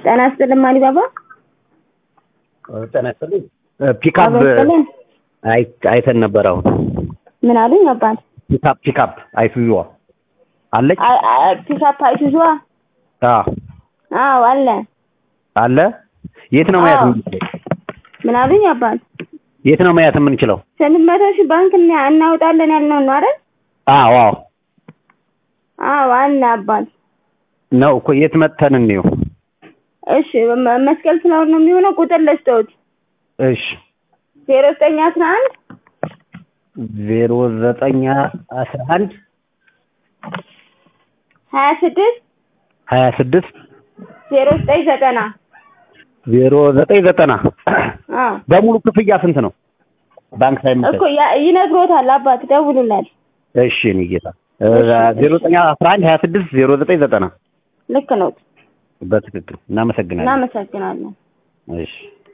ጤና ይስጥልኝ ማሊ ባባ። ጤና ይስጥልኝ። ፒካፕ አቤት ይስጥልኝ። አይ- አይተን ነበር። አሁን ምን አሉኝ አባት? ፒካፕ ፒካፕ አይሱዙዋ አለች። አይ- አይ፣ ፒካፕ አይሱዙዋ? አዎ አዎ አለ። አለ። የት ነው ማየት አዎ። የምንችለው? ምን አሉኝ አባት? የት ነው ማየት የምንችለው? ስምንት መቶ ሺህ ባንክ እና- እናወጣለን ያልነው ነው አይደል? አዎ አዎ አዎ አለ አባት። ነው እኮ የት መጥተን እንየው? እሺ መ- መስቀል ፍላወር ነው የሚሆነው። ቁጥር ልስጠውት እሺ ዜሮ ዘጠኝ አስራ አንድ ዜሮ ዘጠኝ አስራ አንድ ሀያ ስድስት ሀያ ስድስት ዜሮ ዘጠኝ ዘጠና ዜሮ ዘጠኝ ዘጠና አዎ በሙሉ ክፍያ ስንት ነው? ባንክ ሳይመጣ እኮ ያ- ይነግሮታል አባት ደውሉላል። እሺ እኔ ጌታ ዜሮ ዘጠኝ አስራ አንድ ሀያ ስድስት ዜሮ ዘጠኝ ዘጠና ልክ ነው። በትክክል እናመሰግናለን። እናመሰግናለን። እሺ